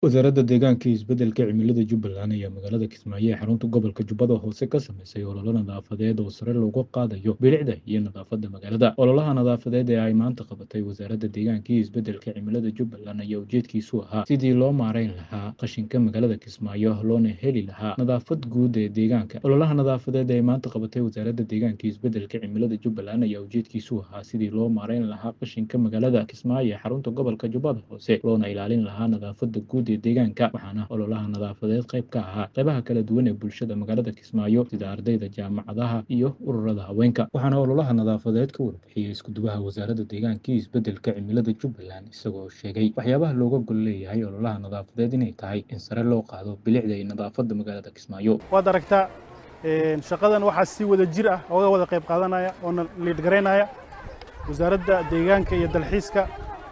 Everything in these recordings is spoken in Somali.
Wasaaradda Deegaanka iyo Isbeddelka Cimilada Jubbaland ayaa magaalada Kismaayo ee xarunta gobolka Jubbada Hoose ka samaysay olole nadaafadeed oo sare loogu qaadayo bilicda iyo nadaafadda magaalada. Ololaha nadaafadeed ee ay maanta qabatay Wasaaradda Deegaanka iyo Isbeddelka Cimilada Jubbaland ayaa ujeedkiisu ahaa sidii loo maareyn lahaa qashinka magaalada Kismaayo loona heli lahaa nadaafad guud ee deegaanka. Ololaha nadaafadeed ee ay maanta qabatay Wasaaradda Deegaanka iyo Isbeddelka Cimilada Jubbaland ayaa ujeedkiisu ahaa sidii loo maareyn lahaa qashinka magaalada Kismaayo ee xarunta gobolka Jubbada Hoose loona ilaalin lahaa nadaafadda guud ee deegaanka waxaana ololaha nadaafadeed qayb ka ahaa qaybaha kala duwan ee bulshada magaalada Kismaayo sida ardayda jaamacadaha iyo ururada haweenka waxaana ololaha nadaafadeed ka warbixiyey isku-duwaha wasaaradda deegaanka iyo isbeddelka cimilada Jubbaland isagoo sheegay waxyaabaha looga gol leeyahay ololaha nadaafadeed inay tahay in sare loo qaado bilicda iyo nadaafadda magaalada Kismaayo waad aragtaa shaqadan waxaa si wada jir ah ooga wada qayb qaadanaya oona liid garaynaya wasaaradda deegaanka iyo dalxiiska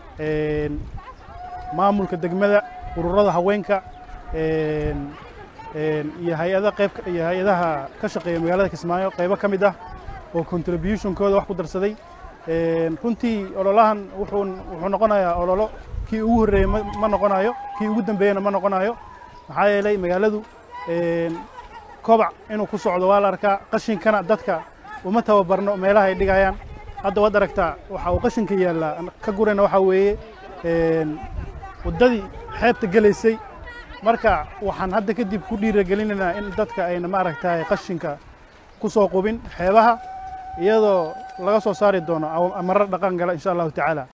maamulka degmada ururada haweenka iyo hay-ada qayb iyo hay-adaha ka shaqeeya magaalada Kismaayo qaybo ka mid ah oo contributionkooda wax ku darsaday runtii ololahan wuxuu wuxuu noqonayaa ololo kii ugu horreeyey ma noqonayo kii ugu dambeeyena ma noqonayo maxaa yeelay magaaladu kobac inuu ku socdo waa la arkaa qashinkana dadka uma tababarno meelaha ay dhigayaan hadda waad aragtaa waxa uu qashinka yaallaa ka gurayna waxaa weeye waddadii xeebta gelaysay marka waxaan hadda kadib ku dhiiragelinaynaa in dadka ayna maaragtay qashinka ku soo qubin xeebaha iyadoo laga soo saari doono amaro dhaqan gala insha allahu tacaala